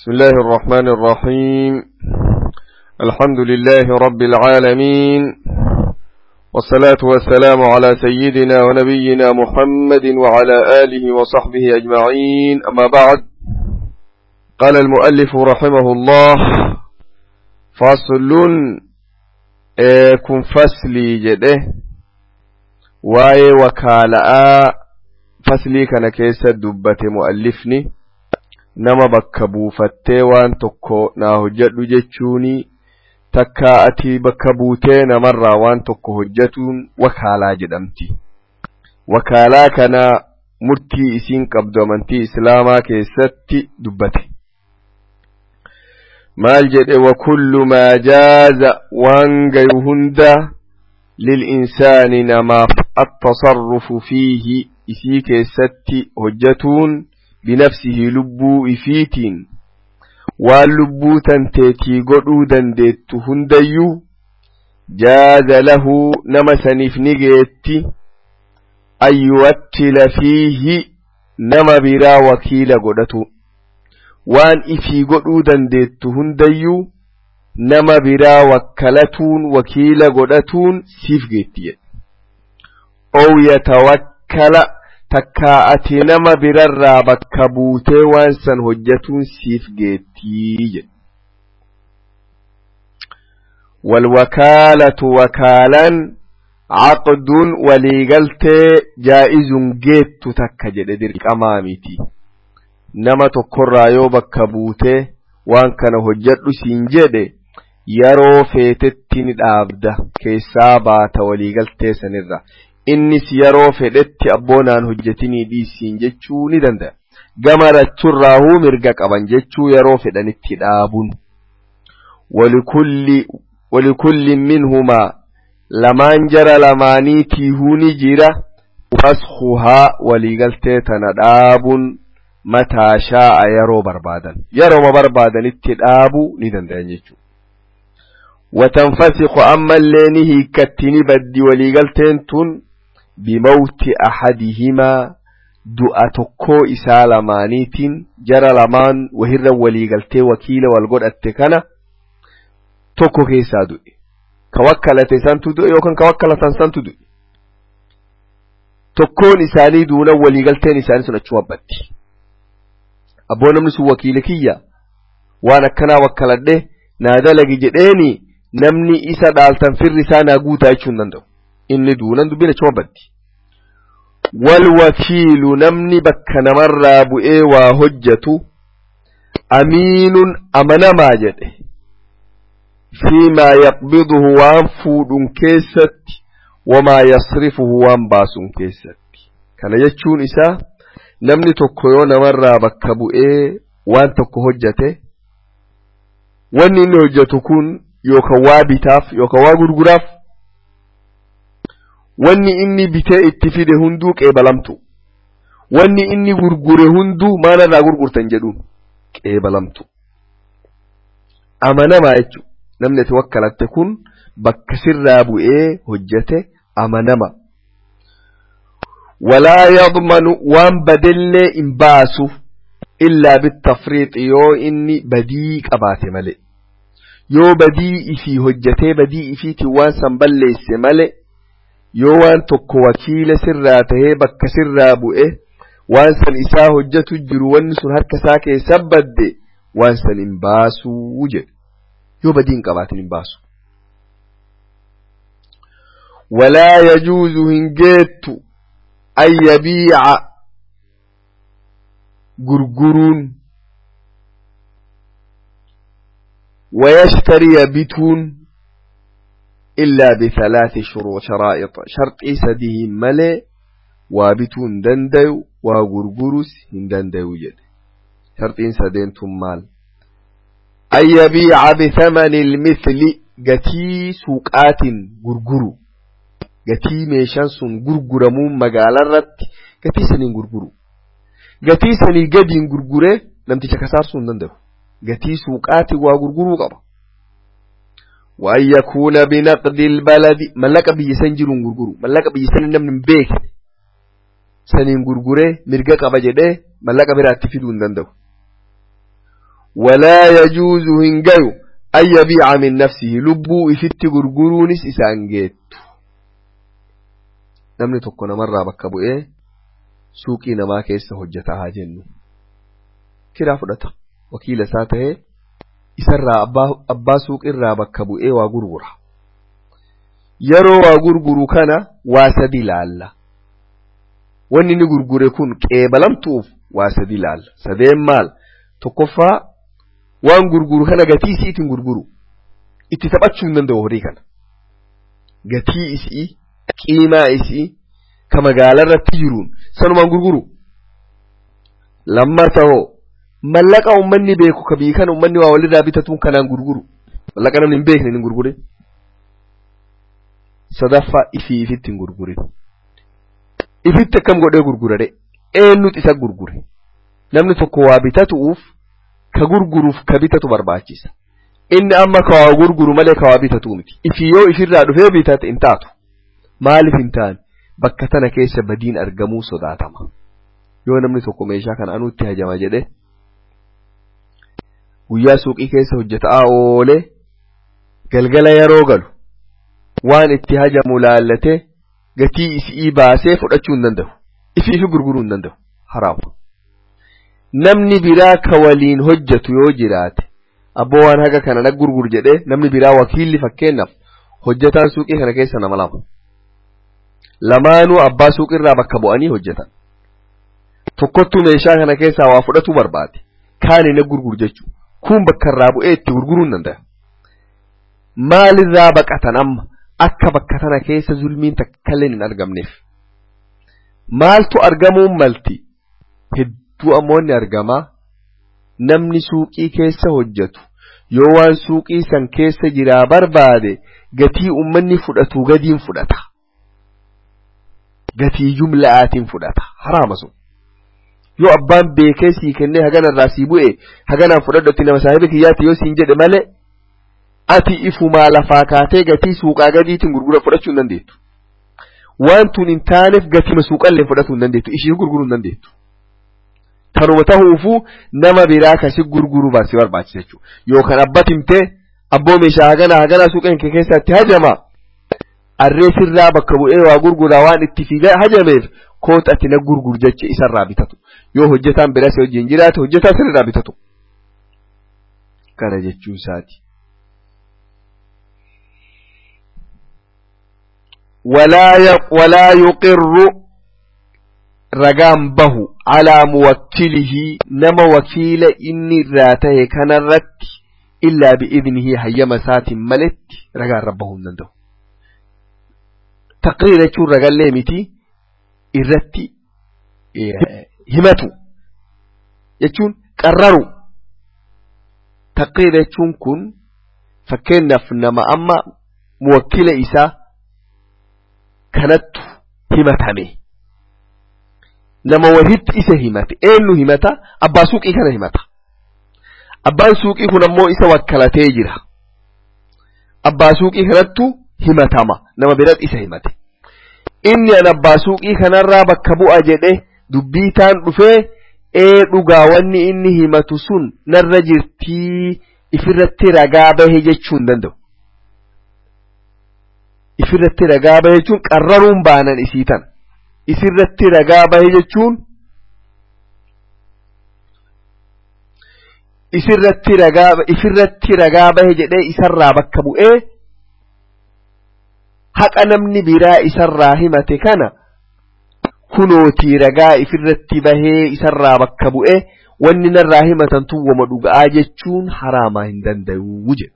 بسم الله الرحمن الرحيم الحمد لله رب العالمين والصلاة والسلام على سيدنا ونبينا محمد وعلى آله وصحبه أجمعين أما بعد قال المؤلف رحمه الله فصل كن فصلي جده واي وكالاء فصلي كان كيس دبة مؤلفني nama bakka buufattee waan tokko naa hojjedhu jechuuni takka ati bakka buutee namarraa waan tokko hojjetuun wakaalaa jedhamti. Wakaalaa kana murtii isiin qabdu amantii islaamaa keessatti dubbate. Maal jedhe wakullu maa jaaza waan gayu hunda lil'insaani namaaf attasarrufu fiihi isii keessatti hojjetuun binafsihi lubbuu ifiitiin waan lubbuu tanteetii godhuu dandeettu hundayyuu jaaza lahu nama saniif ni geetti an yuwakkila fiihi nama biraa wakiila godhatu waan ifii godhuu dandeettu hundayyuu nama biraa wakkalatuun wakiila godhatuun siif geetti jedhe ow yatawakkala takkaa ati nama birarraa bakka buutee waan san hojjetuun siif geettii jedhe walwakaalatu wakaalaan caqdun waliigaltee jaa'izun geettu takka jedhe dirqamaa miti nama tokkorraa yoo bakka buutee waan kana hojjedhu siin jedhe yeroo feetetti ni dhaabda keessaa baata waliigaltee sanirra innis yeroo fedhetti abboonaan hojjetinii dhiisiin jechuu ni danda'a. Gama rachurraahuu mirga qaban jechuu yeroo fedhanitti dhaabuun. Walikulli minhumaa lamaan jara lamaaniitiihuu ni jira fashuhaa waliigaltee tana dhaabuun mataa shaa'a yeroo barbaadan. Yeroo barbaadanitti dhaabuu ni danda'an jechuudha. وتنفسخ أما اللين هيكتني بدي وليقلتين تون بموت أحدهما du'a tokkoo isaa lamaaniitiin jara lamaan wahirra waliigaltee wakiila wal godhatte kana tokko keessaa du'e ka wakkalate santu du'e yookaan ka wakkalatan santu du'e tokkoon isaanii duuna waliigalteen isaanii sun achuma batti abboo namni sun wakiila kiyya waan akkanaa wakkaladhe naa dalagi jedheeni namni isa dhaaltan firri isaa naa guutaa jechuu hin danda'u inni duunan dubbiin achuma baddi walwakiilu namni bakka namarraa bu'ee waa hojjetu amiinun amanamaa jedhe fiimaa yaqbiduhu waan fuudhun keessatti wamaa yasrifuhu waan baasuun keessatti kana jechuun isaa namni tokko yoo namarraa bakka bu'ee waan tokko hojjete wanni inni hojjetu kun yookaan waa bitaaf yookaan waa gurguraaf wanni inni bitee itti fide hunduu qeebalamtu wanni inni gurgure hunduu maalirraa gurgurtan jedhuun qeebalamtu amanamaa jechuudha namni itti wakkalatte kun bakka sirraa bu'ee hojjete amanama walaa yadmanu waan badellee hin baasu illaa bittafriixi yoo inni badii qabaate malee yoo badii ifii hojjetee badii ifiitiin waan san balleesse malee yoo waan tokko wakiila sirraa tahee bakka sirraa bu'e waan san isaa hojjetu jiru wanni sun harka isaa keessa badde waan san hin baasuu jedhe yoo badii hin qabaatin hin baasu. walaa yajuuzu hin geettu an yabiica gurguruun wayashtariya bituun إلا بثلاث شروط شرائط شرطي سديه ملي وابتون دندو وغرغرس هندندو جد شرطين سدين مال أن يبيع بثمن المثل قتي سوقات غرغرو قتي ميشان سن غرغرمون مقالا رت قتي سنين غرغرو قتي سنين قدين غرغره لم تشكسار سن دندو قتي سوقات وغرغرو قبا وأن يكون بنقد البلد ملك بي سنجر غرغرو ملك بي سن نمن بيك سنين غرغره مرغا قبا جده ملك برات فيدون دندو walaa yajuuzu hin gayu an yabiica min nafsihi lubbuu ifitti gurguruunis isaan geettu namni tokko namarraa bakka bu'ee suuqii namaa keessa hojjetaa haa jennu kiraa fudhata wakiila isaa ta'ee isarraa abbaa suuqirraa bakka bu'ee waa gurgura yeroo waa gurguru kana waa sadi laalla wanni inni gurgure kun qeebalamtuuf waa sadi laalla sadeen maal tokkoffaa waan gurguru kana gatii isiitiin gurguru itti taphachuu hin danda'u horii kana gatii isii qiimaa isii ka magaalaa irratti jiruun sanumaan gurguru lammata hoo mallaqa ummanni beeku ka bii kana ummanni waa walirraa bitatuun kanaan gurguru mallaqa namni hin beekne hin gurgurin sadaffaa ifii ifitti hin gurgurin ifitti akkam godhee gurgurare eenyutu isa gurgure namni tokko waa bitatuuf ka gurguruuf ka bitatu barbaachisa inni amma ka waa gurguru malee ka waa bitatu miti ifi yoo ifirraa dhufee bitate hin taatu maaliif hin taane bakka tana keessa badiin argamuu sodaatama yoo namni tokko meeshaa kana anuutti hajama jedhe guyyaa suuqii keessa hojjetaa oolee galgala yeroo galu waan itti hajamu laallatee gatii isii baasee fudhachuu hin danda'u ifi ifi gurguruu hin danda'u haraama namni biraa ka waliin hojjetu yoo jiraate abboo waan haga kana nag gurgur jedhee namni biraa wakiilli fakkeenyaaf hojjetaan suuqii kana keessa nama lama lamaanuu abbaa suuqirraa bakka bu'anii hojjetan tokkottu meeshaa kana keessaa waa fudhatu barbaade kaani nag gurgur jechuu kun bakka irraa bu'ee itti gurguruu hin danda'a maalirraa baqatan amma akka bakka tana keessa zulmiin takkalleen hin argamneef maaltu argamuun malti hedduu ammoonni argamaa namni suuqii keessa hojjetu yoo waan suuqii san keessa jiraa barbaade gatii ummanni fudhatu gadiin fudhata gatii jumla'aatiin fudhata haraama sun yoo abbaan beekee sii kennee hagana irraa sii bu'e haganaan fudhadhu nama saahiba kiyyaatti yoo siin jedhe malee ati ifumaa lafaa kaatee gatii suuqaa gadiitiin gurgura fudhachuu hin dandeettu. Waan tun hin taaneef gatima suuqallee fudhachuu hin dandeettu. Ishii gurguruu hin dandeettu. Kanuma ta'uufuu nama biraa kasi gurguruu baasii barbaachisa jechuudha. Yookaan abbat himtee abboo meeshaa haganaa haganaa suuqa kee keessatti hajama. Arree sirraa bakka bu'ee waa gurguraa waan itti fiigaa hajameef koota ati na gurgur jecha isarraa bitatu. Yoo hojjetaan biraa si wajjin jiraate hojjetaa sirraa bitatu. Kana jechuu isaati. ولا ولا يقر رقام به على موكله نما وكيل إني راته كان الرت إلا بإذنه هيما سات ملت رقام ربه نندو تقرير يشور رقام ليمتي الرت همتو يشون قرروا تقرير يشون كن فكنا فنما أما موكل إساه kanattu himatame nama walitti isa himate eenyu himata abbaa suuqii kana himata abbaan suuqii kun ammoo isa wakkalatee jira abbaa suuqii kanattu himatama nama biratti isa himate inni an abbaa suuqii kanarraa bakka bu'a jedhe dubbii taan dhufee ee dhugaa wanni inni himatu sun narra jirtii ifirratti ragaa bahe jechuu hin danda'u ifirratti ragaa bahe jechuun qarraruun baanan isii tan isirratti ragaa bahe jechuun isirratti ragaa ifirratti ragaa bahe jedhee isarraa bakka bu'ee haqa namni biraa isarraa himate kana kunootii ragaa ifirratti bahee isarraa bakka bu'ee wanni narraa himatan tun wama dhuga'aa jechuun haraamaa hin danda'uu jedhu.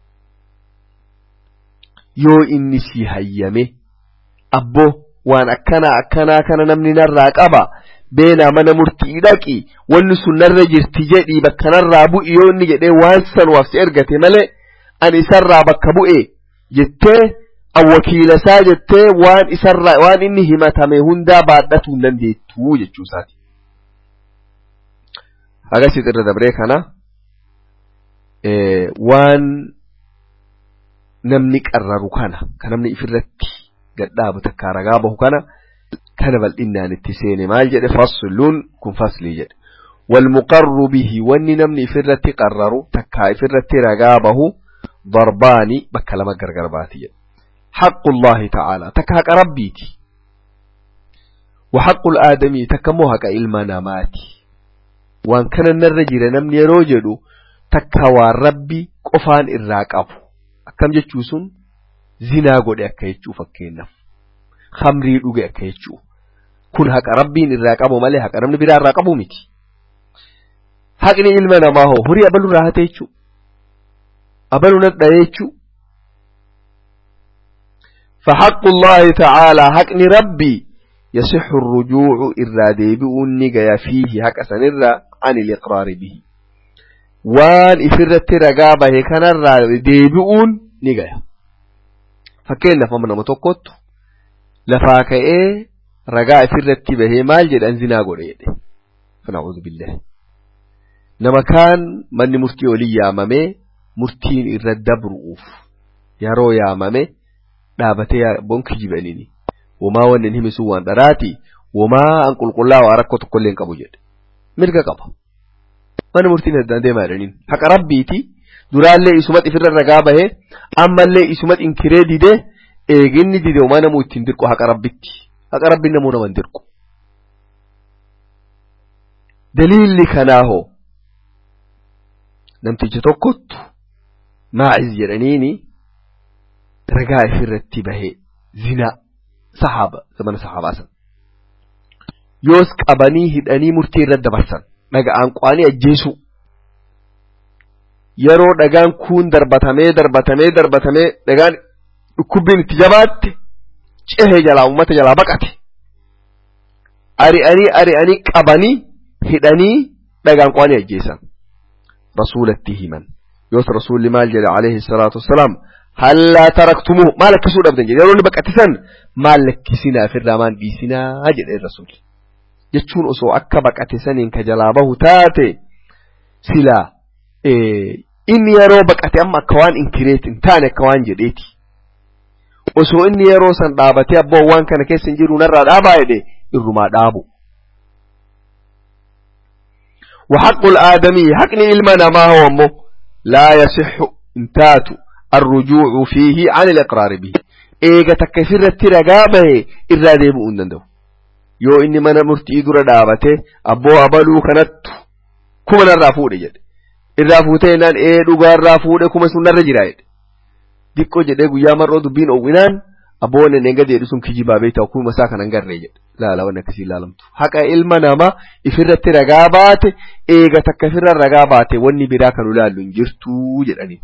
yoo inni si hayyame abboo waan akkanaa akkanaa kana namni narraa qaba beenaa mana murtii dhaqi wanni sun narra jirti jedhii bakka narraa bu'i yoo inni jedhee waan sanuwaaf si ergate malee ani isarraa bakka bu'e jettee wakiila isaa jettee waan isarraa waan inni himatame hundaa baadhachuu hin dandeettu jechuu isaati. Agasit irra dabree kana waan namni qarraru kana kan namni ifirratti gadhaabu takkaa ragaa bahu kana kana bal'innaan itti seene maal jedhe fasluun kun faslii jedhe والمقر به واني نمني فرتي قرروا تكاي فرتي رقابه ضرباني بكلمة قرقرباتي حق الله تعالى تكاك ربيتي وحق الآدمي تكموهك إلما نماتي وان كان النرجل نمني يروجدو تكاوى ربي قفان الراقب أكم جتشوسون زنا قد أكا يتشو فكينا خمري لغي أكا يتشو كن حق ربي الراقب مالي حق رمني برا الراقب ميتي haqni ilma namaa hoo horii abaluu irraa hate jechuu abaluu nadha jechuu فحق الله تعالى حق ربي يصح الرجوع إرى ديبئ النقيا فيه حق سنرى عن الإقرار به وان إفرت رقابه كان الرى ديبئ نقيا فكين فمن متوقت لفاك إيه رقاء إفرت به مال جد أنزنا قريد فنعوذ بالله nama kaan manni murtii olii yaamamee murtiin irra dabru'uuf yeroo yaamame dhaabatee bonki jibaniini womaa wanni hin himisu waan dharaati womaa an qulqullaa waa rakkoo tokkollee hin qabu jedhe mirga qaba mana murtiin addaan deemaa jedhaniin haqa rabbiiti duraallee isumat ifirra ragaa bahee ammallee isumat inkiree didee eeginni dide womaa namuu ittiin dirqu haqa rabbitti haqa rabbiin namuu nama hin dirqu daliilli kanaahoo namticha tokkottu maa'iz jedhaniini ragaa ifirratti bahee zinaa sahaaba zamana sahaabaa san yoos qabanii hidhanii murtii irra dabarsan dhaga'aan qaanii ajjeesuu yeroo dhagaan kun darbatamee darbatamee darbatamee dhagaan dhukkubbiin itti jabaatte cehee jalaa ummata jalaa baqate ari'anii ari'anii qabanii hidhanii dhagaan qaanii ajjeesan رسولته من يوت رسول مال جل عليه الصلاة والسلام هل لا تركتموه ما لك سوء أبدا جل يقولون بك أتسن ما لك سنا في الرمان بيسنا أجل الرسول جتشون أسو أكا بك أتسن إنك جلابه تاتي سلا إيه إني يرو بك أتي أما كوان إنكريت انتاني كوان جديتي osoo inni yeroo san dhaabatee abboo waan kana keessa hin jiru narraa dhaabaa jedhe irrumaa dhaabu وحق الآدمي حقني إلما ما هو أمه لا يصح انتات الرجوع فيه عن الإقرار به إيغا تكفر الترقابه إرى ديبو أندندو يو إني من مرتي در دابته أبو أبلو كانت كما نرافود جد الرافوتين نان إيه دوغا الرافود كما سنة رجرايد ديكو جد إيغو يامر رودو بين أوغنان أبوون نيغا دي رسوم كجي بابي تاكو مساكا ننغر رجد لا لا وانا كسي لالمتو حقا إلما ناما إفرت رقابات إيغا تكفر الرقابات واني براكا نلال نجرتو جداني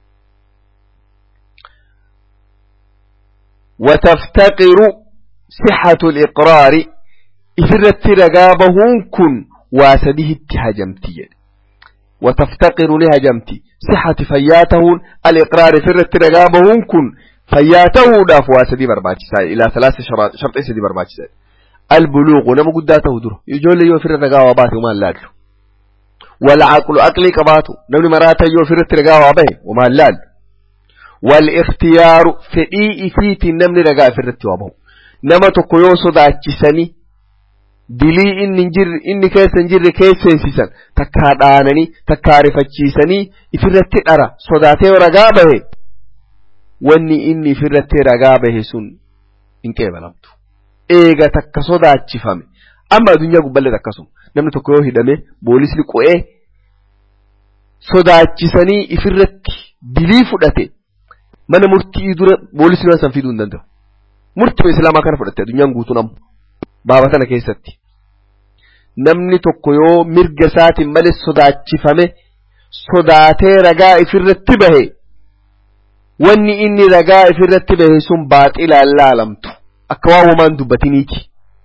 وتفتقر صحة الإقرار إفرت رقابهن كن واسده اتهجمتي وتفتقر لهجمتي صحة فياتهن الإقرار إفرت رقابهن كن فياته داف واسدي برباچسا الى ثلاث شرط شرط سدي برباچسا البلوغ نم قداته در يجول يو فر رغا وبات وما لال والعقل عقلي قباتو نم مرات يو فر رغا وبه وما لال والاختيار فدي فيت نم رغا فر وبه نما تكو يو صداچسني dilii inni jir inni keessa hin jirre keesseessisan takkaa dhaananii takkaa rifachiisanii ifirratti dhara sodaatee ragaa bahe wanni inni ifirratti ragaa bahe sun hin qeebalamtu eega takka sodaachifame amma addunyaa gubballee akkasuma namni tokko yoo hidhame boolisni qo'ee sodaachisanii ifirratti dilii fudhate mana murtii dura boolisni waan san fiduu hin danda'u murtii islaamaa kana fudhatte addunyaan guutuun ammoo baaba tana keessatti namni tokko yoo mirga isaatiin malee sodaachifame sodaatee ragaa ifirratti bahe wanni inni ragaa ifirratti bahe sun baaxilaan laalamtu akka waan homaan dubbatiniiti.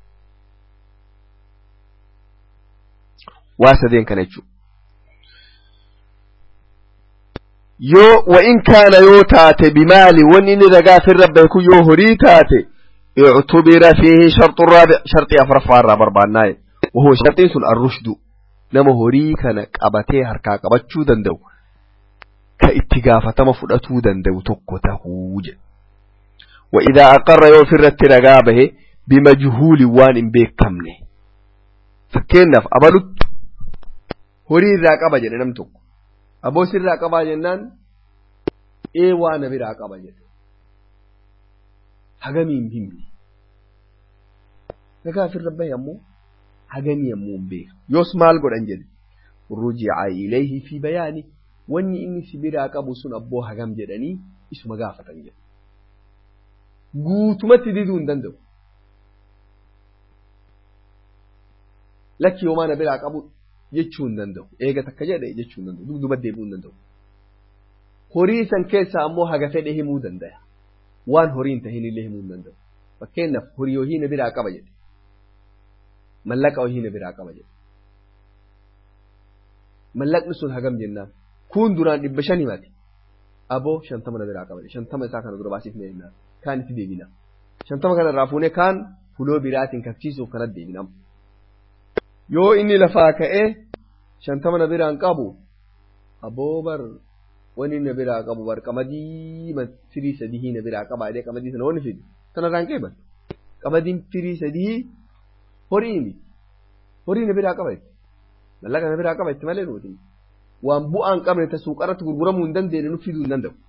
Waa sadeen kana jechuudha. Yoo wa'in kaana yoo taate bimaali wanni inni ragaa ifirra bahe kun yoo horii taate اعتبر فيه شرط الرابع شرط أفرفا الرابع برباناي وهو شرط سن الرشد نما هوري كان قبتي هركا قبتشو دندو كاتقافة مفردتو دندو تكو تهوج وإذا أقر يوفر الترقابه بمجهول وان بيك كمنه فكينا أبلت horii irraa qaba jedhe nam tokko aboo sirraa qabaa jennaan ee waa na biraa qaba jedhe hagamiin himni nagaa ofirra bahe ammoo hagamii ammoo hin beeku yoos maal godhan jedhe rujica ilayhi fi bayaani wanni inni si biraa qabu sun abboo hagam jedhanii isuma gaafatan jedhe guutumatti diduu hin danda'u lakki homaa na biraa qabu jechuu hin danda'u eega takka jedhe jechuu hin danda'u dugduba deebi'uu hin danda'u horii san keessaa ammoo haga fedhe himuu danda'a waan horii hin tahin illee himuu hin danda'u fakkeenyaaf horii hohii na biraa qaba jedhe mallaqa hohii na biraa qaba jedhe mallaqni sun hagam jennaan kun duraan dhibba shan himate aboo shantama na biraa qaba jedhe shantama isaa kana dura baasifne jennaan kaan itti deebina shantama kana irraa fuunee kaan fuloo biraatiin kafsiisuuf kanatti deebina yoo inni lafaa ka'ee shantama na biraan qabu aboo bar wani na biraa qabu bar qamadii firii sadii na biraa qaba jedhee qamadii sana wani fidi sanarraan qeeban qamadiin firii sadii horii mi horii na biraa qaba mallaqa na biraa qaba itti malee nuti waan bu'aan qabne ta suuqarratti gurguramuu hin dandeenye nu fiduu hin danda'u.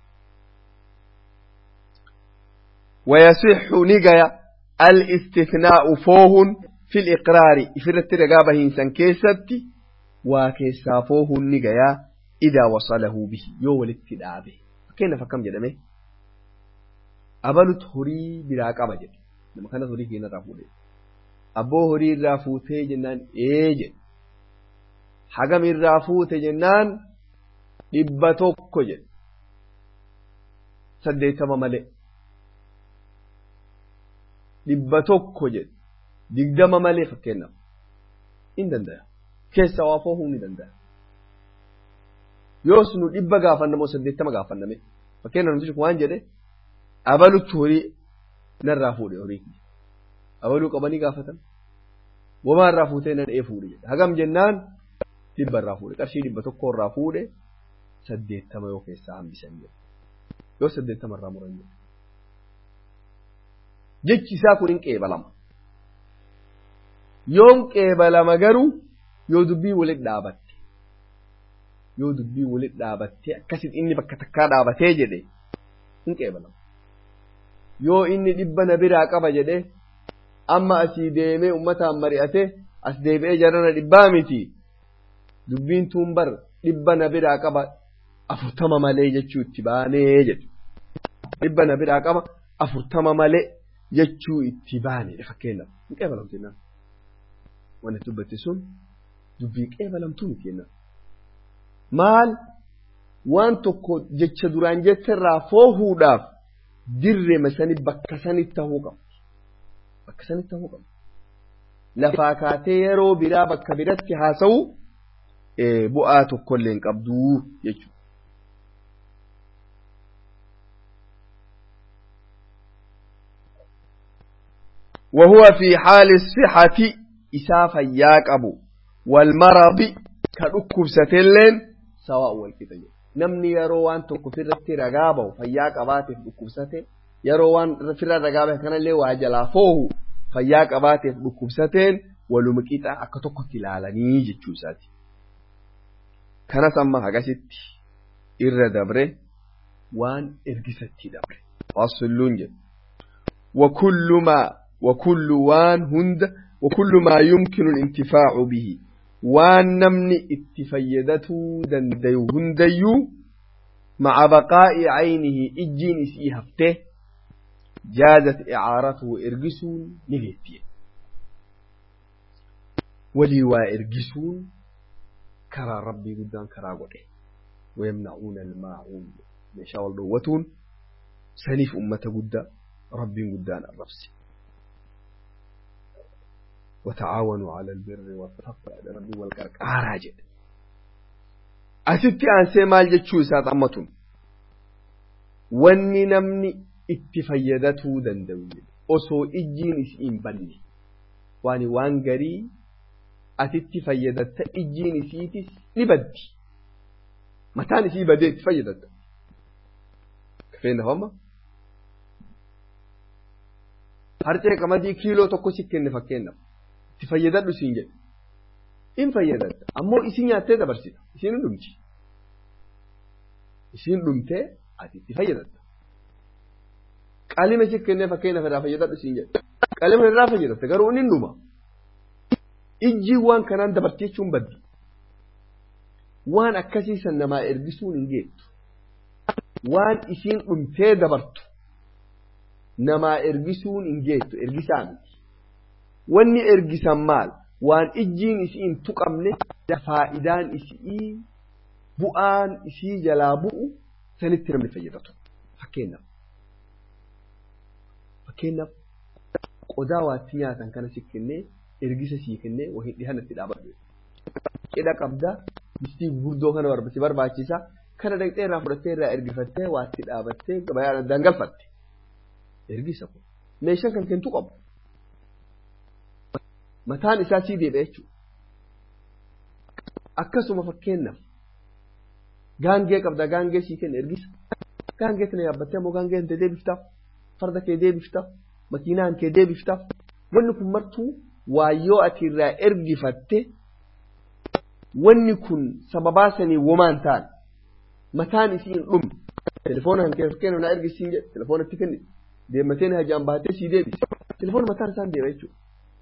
ويصح نجايا الاستثناء فوه في الإقرار إفرت رقابة إنسان كيستي وكيسا فوه نجايا إذا وصله به يو الاتداء به كيف فكم جدمه أبلت هري براقبة جد لما كان هري هنا رافوده أبو هري رافوته جنان إيجد حقم الرافوته جنان إبتوكو جد سديتما ملئ dhibba tokko jedhe digdama malee fakkeenyaaf in danda'a keessa waa foohuu ni danda'a yoos nu dhibba gaafannamoo saddeettama gaafanname fakkeenyaaf namtichi waan jedhe abalutti horii narraa fuudhe horii abaluu qabanii gaafatan womaa irraa fuutee nan ee fuudhe jedhe hagam jennaan dhibba irraa fuudhe qarshii dhibba tokko irraa fuudhe saddeettama yoo keessaa hambisan jedhe yoo saddeettama irraa muran jedhe jechi isaa kun hin qeebalama yoon qeebalama garuu yoo dubbii walit dhaabatte yoo dubbii walit dhaabatte akkasit inni bakka takkaa dhaabatee jedhe hin qeebalama yoo inni dhibba na biraa qaba jedhe amma asii deemee ummataan mari'ate as deebi'ee jarana dhibbaa miti dubbiin tuun bar dhibba na biraa qaba afurtama malee jechuu itti baanee jedhe dhibba na biraa qaba afurtama malee jechuu itti baanedha fakkeenyaaf hin qeebalamtu jennaan wanti dubbatti sun dubbii qeebalamtuu miti jennaan maal waan tokko jecha duraan jetterraa foohuudhaaf dirree sani bakka sanitti tahuu qabu bakka sanitti tahuu qabu lafaa kaatee yeroo biraa bakka biratti haasa'u bu'aa tokkollee hin qabduu jechuudha. وهو في حال الصحة إسافا ياقبو والمرض كدكب ستلين سواء والكتاب نمني يروان تكفر رقابه فياقباته دكب ستين يروان فر رقابه كان اللي واجلا فوه فياقباته دكب ستين ولمكيتا أكتوك تلالني جتشوساتي كان سمى هكذا إر دبره وان إرقستي دبره فاصلون جد وكل ما وكل وان هند وكل ما يمكن الانتفاع به وان نمني اتفيدته دنديو هنديو مع بقاء عينه اجين سي هفته جازت اعارته ارجسون نغيتيه ولي وارجسون كرا ربي قدام كرا قده ويمنعون الماعون مشاء الله سنيف أمة قدام ربي قدام الرفسي وتعاونوا على البر والتقوى ربي والقرقارة جد أتتي أن سيمال جتشو سات أمتون wanni namni itti fayyadatuu danda'u osoo ijjiin isiin banne waan waan garii atitti fayyadatta ijjiin isiitis ni baddi mataan isii badee itti fayyadatta kafeenya homma harcee qamadii kiiloo tokko si kenne fakkeenyaaf itti fayyadadhu siin jedhe in fayyadatta ammoo isin nyaattee dabarsita isin dhumti isin dhumtee ati itti fayyadatta qalima si kennee fakkeenyaaf irraa fayyadadhu isin jedhe qalima irraa fayyadatte garuu inni dhuma ijji waan kanaan dabartii jechuun baddi waan akkasii san namaa ergisuun hin geettu waan isiin dhumtee dabartu namaa ergisuun hin geettu ergisaa miti wanni ergisan maal waan ijjiin isii hin tuqamne faayidaan isii bu'aan isii jalaa bu'u sanitti namni fayyadatu fakkeenyaaf fakkeenyaaf qodaa waatti nyaatan kana si kennee ergisa sii kennee wahii dhihanatti dhaabadhu cidha qabdaa mistii gurguddoo kana si barbaachisa kana dhaqxee irraa fudhattee irraa ergifattee waatti dhaabattee gabayaan addaan galfatte ergisa kun meeshaan kan kentu qabu mataan isaa sii deebi'a jechuudha akkasuma fakkeenyaaf gaangee qabda gaangee sii kenna ergisa gaangee kana yaabbattee immoo gaangee hintee deebiftaaf farda kee deebiftaaf makiinaan kee deebiftaaf wanni kun martuu waayyoo ati irraa ergifatte wanni kun sababaa sanii womaan ta'an mataan isii hin dhumne telefoona kan keessa kennu na ergisiin jedhe telefoonatti kenni deemmatee na hajaan baatee sii deebise telefoona mataan isaan deema jechuudha.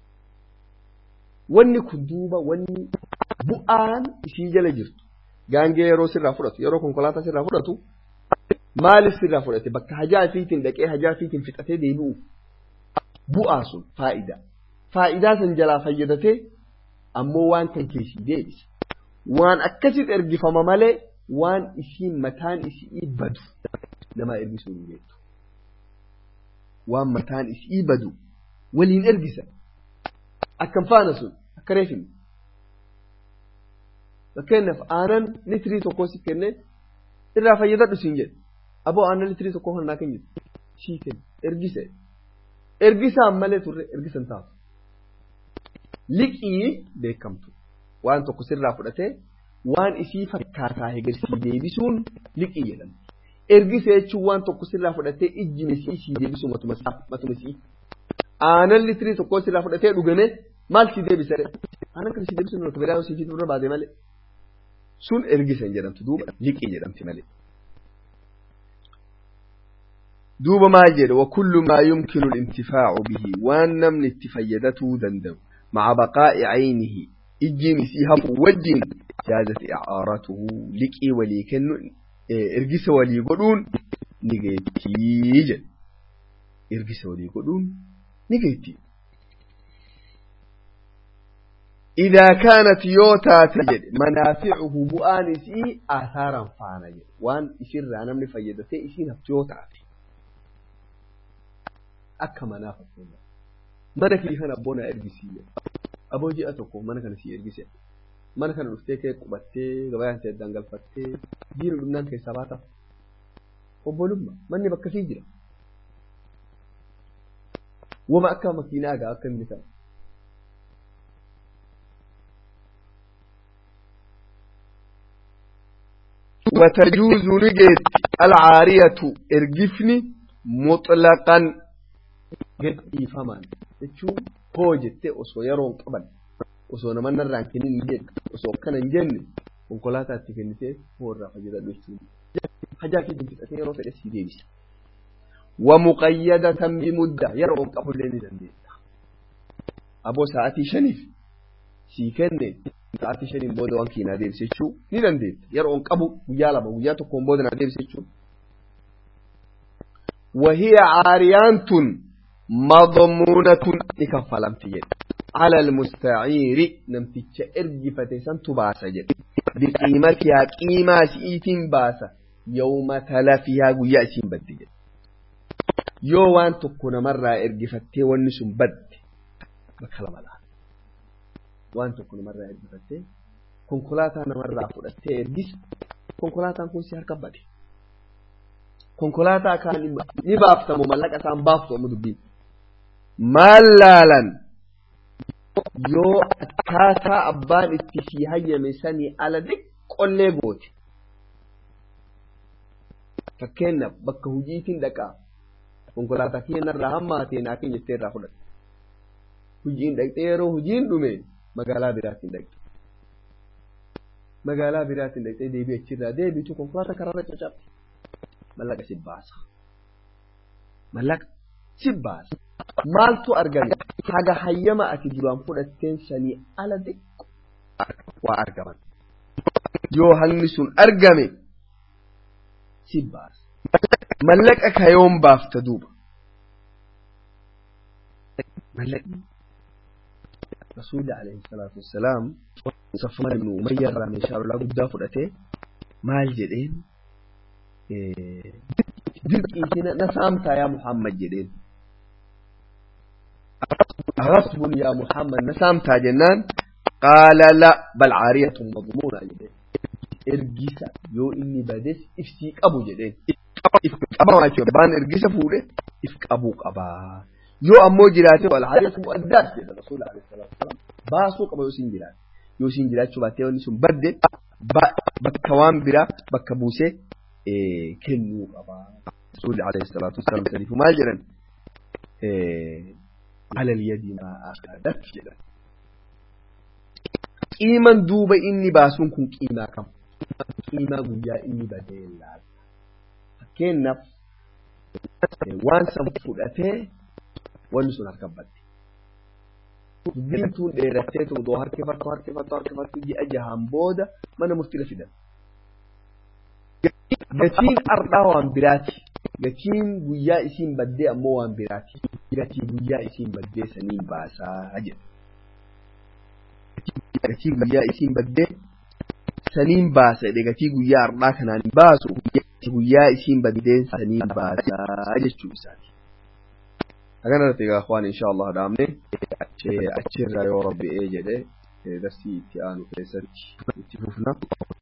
Wanni kun duuba wanni bu'aan isii jala jirtu gaangee yeroo sirraa fudhatu yeroo konkolaataa sirraa fudhatu maaliif sirraa fudhate bakka hajaa fiitiin dhaqee hajaa fiitiin fixatee deebi'u bu'aa sun faayidaa faayidaa san jalaa fayyadatee ammoo waan kan keessii deebisa waan akkasitti ergifama malee waan isiin mataan isii badu namaa ergisuu hin beektu waan mataan isii badu waliin ergisan akkam faana sun akka reefin fakkeenyaaf aanan litirii tokkoo si kenne irraa fayyadadhu siin jedhe aboo aanan litirii tokkoo kan naa kenni sii kenne ergise ergisaan malee turre ergisan taatu liqii beekamtu waan tokko sirraa fudhatee waan isii fakkaataa hegersii deebisuun liqii jedhamti ergise jechuun waan tokko sirraa fudhatee ijjine sii sii deebisu matuma sii aanan litirii tokkoo sirraa fudhatee dhugame maal si deebisa aanan kana si deebisu nuti biraa si fitu barbaade malee sun ergisan jedhamtu duuba liqii jedhamti malee. duuba maal jedhe wakullu maa yumkinu lintifaacu bihi waan namni itti fayyadatuu danda'u maca baqaa'i caynihi ijjiin isii hafuu wajjiin jaazat icaaratuhu liqii walii kennu ergisa walii godhuun ni geettii jedhe ergisa walii godhuun ni geettii إذا كانت يوتا تجد منافعه بؤانسي آثارا فانا جد وان إسر أنا من فيدتي إسي نفتيوتا akka manaa fakkeenya mana kee kana abboona ergisiiyya aboo ji'a tokko mana kana si ergise mana kana dhuftee kee qubattee gabayaan ta'e dangalfattee jiru dhumnaan keessaa baata obbolumma manni bakka sii jira wama akka makiinaa gaa akka inni ta'a وتجوز نجد العارية ارجفني مطلقا gadhiifamaan jechuun hoo jettee osoo yeroon qaban osoo nama narraan kennin hin jenne osoo akkana hin jenne konkolaataa itti kennitee hoo irraa fayyadadhu jechuun hajaa keetiin fixatee yeroo fedhe sii deebisa. ومقيدة بمدة يرغب قبل لين دنديتا أبو ساعتي شنيف سي كني ساعتي شنيف بودو أنكي نادير سيشو ني دنديت يرغب قبو ويالا بوياتو كون بودو نادير سيشو وهي عاريانة مضمونة لكفلمت جد على المستعير نمتج إرجفة سنتباس جد بقيمتها قيمة سئيت باسة يوم تلفها قياسين بد جد yoo waan tokko namarraa ergifattee wanni sun badde bakka lama laata waan tokko namarraa ergifattee konkolaataa namarraa fudhattee ergisa konkolaataan kun si harka bade konkolaataa kaan ni baaftamu mallaqa isaan baaftu amma dubbiin maal laalan yoo akkaataa abbaan itti si hayyame sanii ala diqqollee goote fakkeenyaaf bakka hojiitiin dhaqaa konkolaataa keenyarraa hammaatee naa keenya jettee irraa fudhatte hojiin dhaqxee yeroo hojiin dhume magaalaa biraatiin dhaqxe magaalaa biraatiin dhaqxee deebii achirraa deebitu konkolaataa karaarra caccabte mallaqa si baasa mallaqa si baasa maaltu argame haga hayyama ati duraan fudhatteen sanii ala xiqqo waa argaman yoo hangni sun argame si baasa mallaqa kayoon baafta duuba mallaqni rasuulli alayhi salaatu wassalaam safwan ibnu umayya irraa meeshaa lolaa guddaa fudhatee maal jedheen dirqiitii na saamtaa yaa muhammad jedheen غصب يا محمد نسامتا جنان قال لا بل عارية مضمونة جدين ارجيسا يو إني بدس افسيك أبو جدين افك أبا ما بان ارجيسا فوله افك أبو قبا يو أمو جلاتي والعارية مؤدات جدا رسول الله عليه الصلاة والسلام باسو قبا يوسين جلات يوسين جلات شو باتي ونسون بدد بكوان برا بكبوسي إيه كنو قبا رسول الله عليه الصلاة والسلام سليف ما جرن إيه على اليد ما أخذت جدا قيما دوبا إني باسون كن قيما كم قيما قويا إني بدين لال فكين نف وان سنفلته ونسون هركبت دين تون ديرتين تودو هركفتو هركفتو هركفتو جي أجهام بودا من مفتلة فدا gatiin ardhaa waan biraati gatiin guyyaa isiin baddee ammoo waan biraati gatii guyyaa isiin baddee saniin baasaa jedha gatii guyyaa isiin baddee saniin baasa jedhe gatii guyyaa ardhaa kanaan baasu guyyaa isiin baddee saniin baasaa jechuu isaati. Haganarratti egaa waan insha Allah dhaamne achirraa yoo rabbi ee jedhe darsii itti aanu keessatti itti fufna.